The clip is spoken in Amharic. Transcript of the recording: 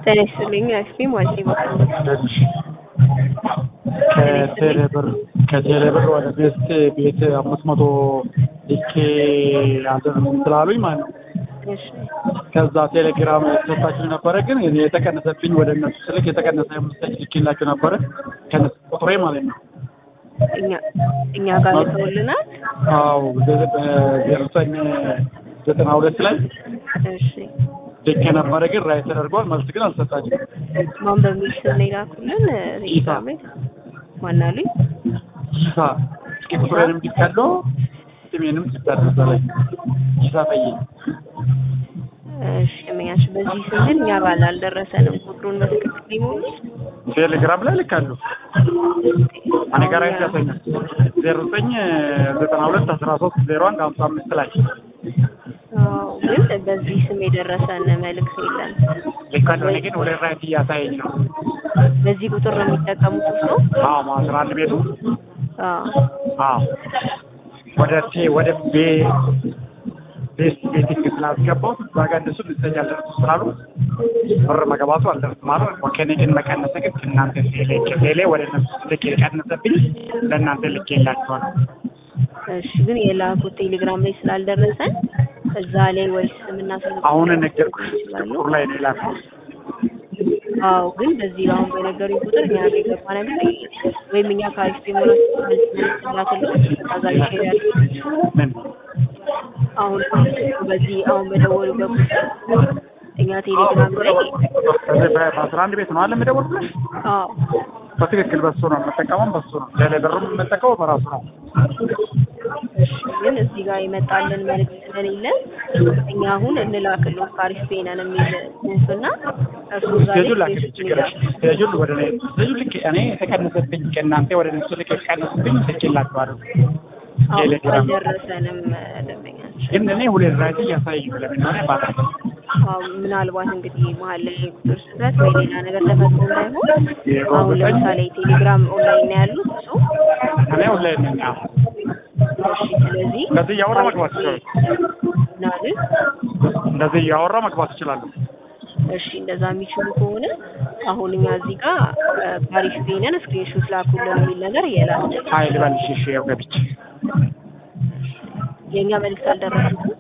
ጤና ይስጥልኝ አይስክሪም ዋልቴ በኩል ከቴሌብር ከቴሌብር ወደ ቤት ቤት አምስት መቶ ልኬ አልደረስም ስላሉኝ ማለት ነው። እሺ ከዛ ቴሌግራም ሰጣችሁ ነበረ፣ ግን የተቀነሰብኝ ወደ እነሱ ስልክ የተቀነሰ ምስጠኝ ልኬላችሁ ነበረ ከነሱ ቁጥሬ ማለት ነው። እኛ እኛ ጋር ልከውልናል። አዎ ዜሮ ዘጠኝ ዘጠና ሁለት ላይ እሺ ልኬ ነበረ፣ ግን ራይ ተደርጓል። መልስ ግን አልሰጣችም። ማን በሚል ስም ነው የላኩልን? ቴሌግራም ላይ ማን አሉኝ? ይሳ እስኪ ቁጥሬንም ልካለሁ ስሜንም ልካለሁ እዛ ላይ ይሳ ፈዬ እሺ እመኛሽ በዚህ ስንል እኛ ጋር አልደረሰንም። ቁጥሩን በትክክል ሊሞሉት ቴሌግራም ላይ ልካለሁ። እኔ ጋር ያሳኛል ዜሮ ዘጠኝ ዘጠና ሁለት አስራ ሶስት ዜሮ አንድ ሀምሳ አምስት ላይ አዎ፣ ግን በዚህ ስም የደረሰን መልእክት የለም። ልካለሁ። እኔ ግን ወደ ራይት እያሳየኝ ነው። በዚህ ቁጥር ነው የሚጠቀሙት እሱ? አዎ አስራ አንድ ቤቱ አዎ አዎ ወደ ቴ ወደ ቤ ቤት ቤቲንግ ስላስገባሁት እዛ ጋር እነሱ ልተኛ አልደረሱ ስላሉ ብር መገባቱ አልደረስም ማለት ነው። ከእኔ ግን መቀነሰ ግን ከእናንተ ቴሌ ቴሌ ወደ እነሱ ልክ የቀነሰብኝ ለእናንተ ልክ የላቸዋል። እሺ ግን የላኩት ቴሌግራም ላይ ስላልደረሰን እዛ ላይ ወይስ ስምና ስልክ አሁን ነገርኩሽ ይችላሉ? ቁጥር ላይ ነው የላኩት። አዎ ግን በዚህ አሁን በነገሩኝ ቁጥር እኛ ጋር የገባ ነገር የለም። ወይም እኛ ከአሪፍ ቢሞላ ላክልን ከዛ ይሄዳል። ምን አሁን በዚህ አሁን በደወሉበት ቁጥር እኛ ቴሌግራም ላይ በዚህ በአስራ አንድ ቤት ነው አለ የምደውልልሽ። አዎ በትክክል በሱ ነው የምጠቀመው፣ በሱ ነው ቴሌ ብርም የምጠቀመው በራሱ ነው። እሺ ግን እዚህ ጋር የመጣልን መልዕክት ስለሌለ እኛ አሁን እንላክልን ከአሪፍ ቤነን የሚል ጽሁፍና እርሱ እዛ ላይ ስቴጁን ላክልኝ ችግር የለም። ስቴጁን ወደ እኔ ስቴጁን ልክ እኔ የተቀነሰብኝ ከእናንተ ወደ እነሱ ልክ የተቀነሰብኝ ልኬላችኋለሁ። አዎ ቴሌግራም አልደረሰንም ደንበኛችን። ግን እኔ ሁለት ራይት እያሳየኝ ነው። ለምን ሆነ ባታ አዎ ምናልባት እንግዲህ መሀል ላይ የቁጥር ስህተት ወይ ሌላ ነገር ተፈጥሮ እንዳይሆን አሁን ለምሳሌ ቴሌግራም ኦንላይን ነው ያሉት እሱ እኔ ኦንላይን ነኝ። አዎ እሺ ስለዚህ እንደዚህ እያወራ መግባት ይችላል። ናልን እንደዚህ እያወራ መግባት እችላለሁ። እሺ እንደዛ የሚችሉ ከሆነ አሁን እኛ እዚህ ጋር ፓሪስ ቤነን ስክሪንሾት ላኩልን የሚል ነገር የላክልን ሀይል በልሽ እሺ፣ ያው ገብቼ የእኛ መልዕክት አልደረሱትም።